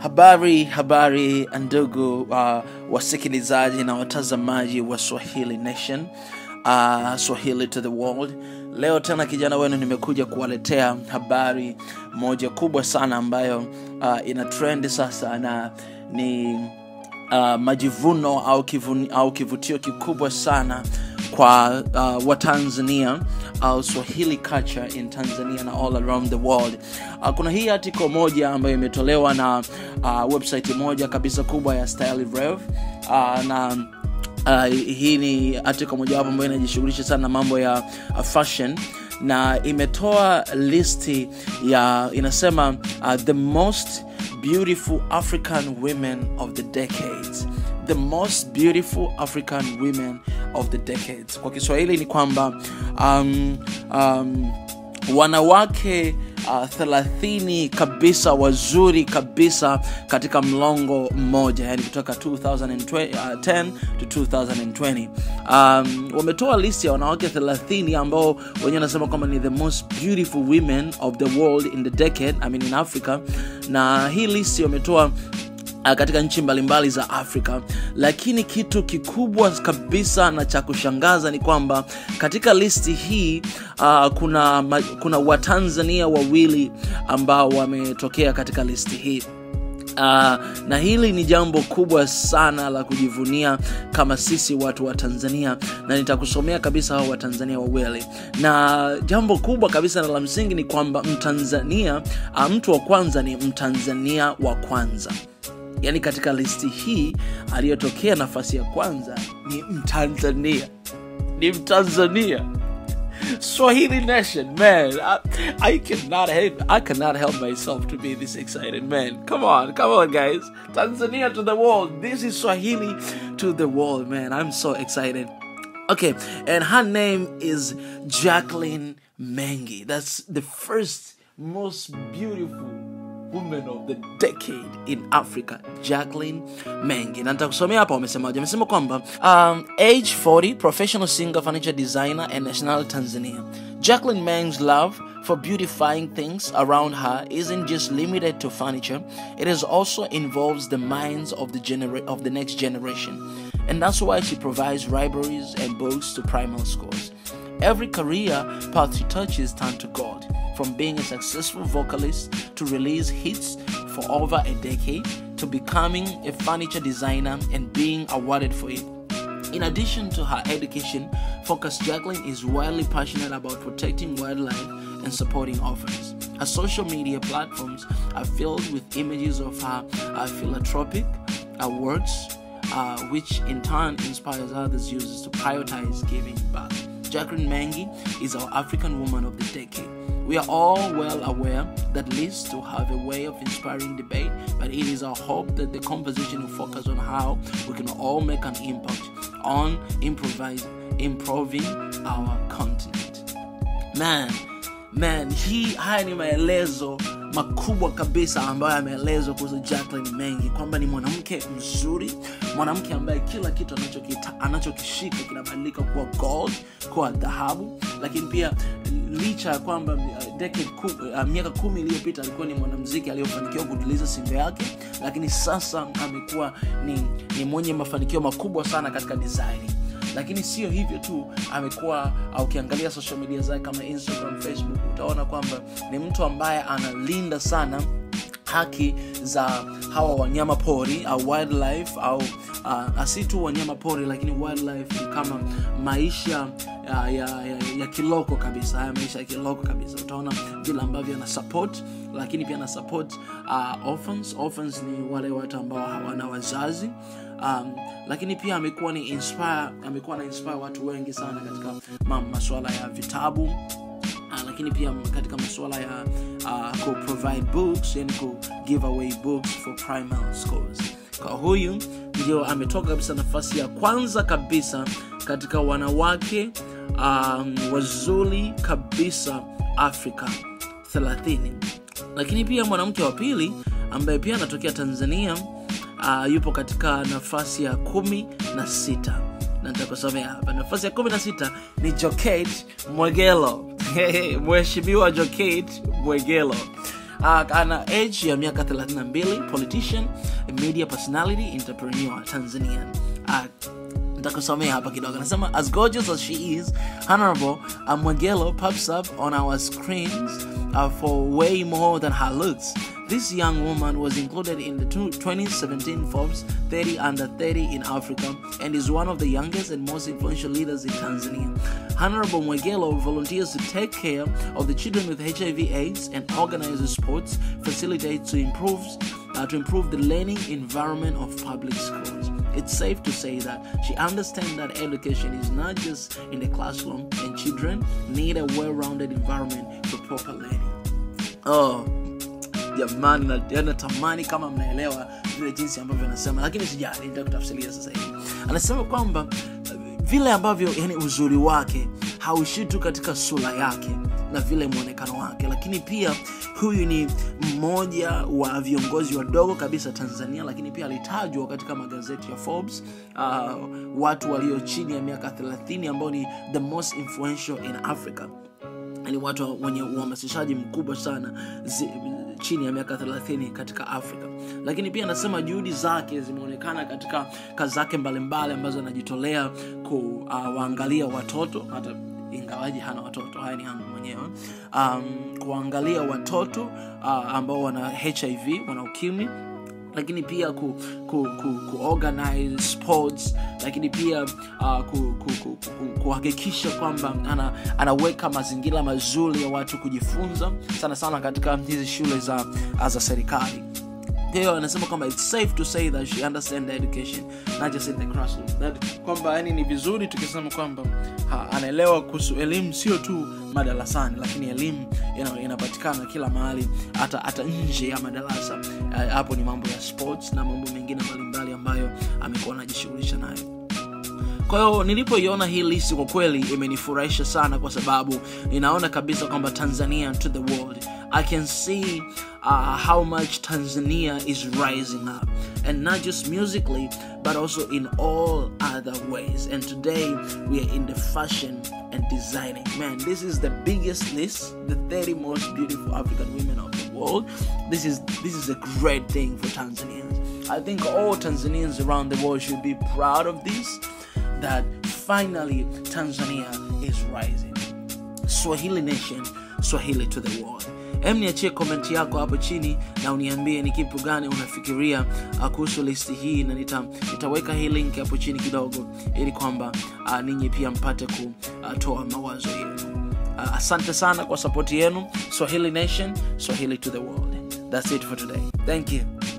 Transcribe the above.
Habari, habari ndugu uh, wasikilizaji na watazamaji wa Swahili Nation, uh, Swahili to the world. Leo tena kijana wenu nimekuja kuwaletea habari moja kubwa sana ambayo uh, ina trend sasa na ni uh, majivuno au, kivuni, au kivutio kikubwa sana kwa uh, watanzania au swahili culture in tanzania na all around the world uh, kuna hii article moja ambayo imetolewa na uh, website moja kabisa kubwa ya style rev uh, na uh, hii ni article mojawapo ambayo inajishughulisha sana na mambo ya uh, fashion na imetoa listi ya inasema uh, the most beautiful african women of the decades the most beautiful african women of the decades kwa kiswahili ni kwamba um, um, wanawake uh, thelathini kabisa wazuri kabisa katika mlongo mmoja yani kutoka 2010 to 2020 um, wametoa listi ya wanawake 30 ambao wenyewe wanasema kwamba ni the most beautiful women of the world in the decade I mean in africa na hii listi wametoa uh, katika nchi mbalimbali za afrika lakini kitu kikubwa kabisa na cha kushangaza ni kwamba katika listi hii uh, kuna, ma, kuna watanzania wawili ambao wametokea katika listi hii Uh, na hili ni jambo kubwa sana la kujivunia kama sisi watu wa tanzania na nitakusomea kabisa hao watanzania wawili na jambo kubwa kabisa na la msingi ni kwamba mtanzania uh, mtu wa kwanza ni mtanzania wa kwanza yaani katika listi hii aliyotokea nafasi ya kwanza ni mtanzania ni mtanzania swahili nation man I, I cannot help i cannot help myself to be this excited man come on come on guys tanzania to the world this is swahili to the world man i'm so excited okay and her name is jacqueline mengi that's the first most beautiful woman of the decade in africa jacqueline mengi na nitakusomea hapa wamesemaje wamesema kwamba um, age 40 professional singer furniture designer and national tanzania jacqueline meng's love for beautifying things around her isn't just limited to furniture it is also involves the minds of the genera- of the next generation and that's why she provides libraries and books to primary schools every career path she touches turn to god from being a successful vocalist to release hits for over a decade to becoming a furniture designer and being awarded for it. In addition to her education, Focus Jacqueline is wildly passionate about protecting wildlife and supporting orphans. Her social media platforms are filled with images of her uh, philanthropic uh, works, uh, which in turn inspires others users to prioritize giving back. Jacqueline Mengi is our African woman of the decade. We are all well aware that lists to have a way of inspiring debate, but it is our hope that the conversation will focus on how we can all make an impact on improvise, improving our continent. Man, man, hii haya ni maelezo makubwa kabisa ambayo yameelezwa kuhusu Jacqueline Mengi kwamba ni mwanamke mzuri, mwanamke ambaye kila kitu anachokita anachokishika kinabadilika kuwa gold, kuwa dhahabu, lakini pia licha ya kwamba uh, decade ku, uh, miaka kumi iliyopita alikuwa ni mwanamziki aliyofanikiwa kutuliza simba yake, lakini sasa amekuwa ni, ni mwenye mafanikio makubwa sana katika design lakini sio hivyo tu amekuwa ukiangalia social media zake kama instagram facebook utaona kwamba ni mtu ambaye analinda sana haki za hawa wanyama pori au wildlife au uh, si tu wanyama pori lakini wildlife ni kama maisha ya, ya, ya, ya kiloko kabisa haya maisha ya kiloko kabisa utaona vile ambavyo ana support lakini pia ana support uh, orphans. Orphans ni wale watu ambao hawana wazazi um, lakini pia amekuwa ni inspire amekuwa na inspire watu wengi sana katika ma, masuala ya vitabu uh, lakini pia katika masuala ya uh, ku provide books yani ku give away books for primary schools kwa huyu ndio ametoka kabisa nafasi ya kwanza kabisa katika wanawake um, wazuri kabisa afrika 30 lakini pia mwanamke wa pili ambaye pia anatokea tanzania uh, yupo katika nafasi ya kumi na sita na nitakusomea hapa nafasi ya kumi na sita ni joket mwegelo mheshimiwa joket mwegelo uh, ana age ya miaka 32 politician media personality entrepreneur tanzanian uh, nitakusomea hapa kidogo anasema as gorgeous as she is honorable amwegelo pops up on our screens uh, for way more than her looks this young woman was included in the two- 2017 Forbes 30 under 30 in Africa and is one of the youngest and most influential leaders in Tanzania. Honorable Mwegelo volunteers to take care of the children with HIV/AIDS and organizes sports facilitates to improve uh, to improve the learning environment of public schools. It's safe to say that she understands that education is not just in the classroom and children need a well-rounded environment for proper learning. Oh, jamani na- natamani kama mnaelewa vile jinsi ambavyo anasema lakini sijali nitakutafsiria sasa hivi anasema kwamba eh, vile ambavyo yani uzuri wake hauishii tu katika sura yake na vile mwonekano wake lakini pia huyu ni mmoja wa viongozi wadogo kabisa tanzania lakini pia alitajwa katika magazeti ya forbes uh, watu walio chini ya miaka 30 ambao ni the most influential in africa ni watu wenye uhamasishaji mkubwa sana zi, chini ya miaka 30 katika afrika lakini pia anasema juhudi zake zimeonekana katika kazi zake mbalimbali ambazo anajitolea kuwaangalia uh, watoto hata ingawaji hana watoto haya ni yangu mwenyewe um, kuwaangalia watoto uh, ambao wana hiv wana ukimwi lakini pia ku, ku, ku, ku organize sports lakini pia uh, ku, ku, ku, ku, kuhakikisha kwamba ana, anaweka mazingira mazuri ya watu kujifunza sana sana katika hizi shule za, za serikali kwa hiyo anasema kwamba it's safe to say that she understand the education not just in the classroom that kwamba yani ni vizuri tukisema kwamba ha, anaelewa kuhusu elimu sio tu madarasani lakini elimu ina- inapatikana kila mahali hata hata nje ya madarasa Eh, hapo ni mambo ya sports na mambo mengine mbalimbali ambayo amekuwa anajishughulisha nayo kwa hiyo nilipoiona hii listi kwa kweli imenifurahisha sana kwa sababu ninaona kabisa kwamba tanzania to the world i can see uh, how much tanzania is rising up and not just musically but also in all other ways and today we are in the fashion and designing man this is the biggest list the 30 most beautiful african women of the world this is this is a great thing for tanzanians i think all tanzanians around the world should be proud of this that finally Tanzania is rising. Swahili Nation, Swahili to the world. Em, niachie komenti yako hapo chini na uniambie ni kitu gani unafikiria uh, kuhusu listi hii, na nita, nitaweka hii link hapo chini kidogo ili kwamba uh, ninyi pia mpate kutoa mawazo yenu. Uh, asante sana kwa sapoti yenu. Swahili Nation, Swahili to the world. That's it for today. Thank you.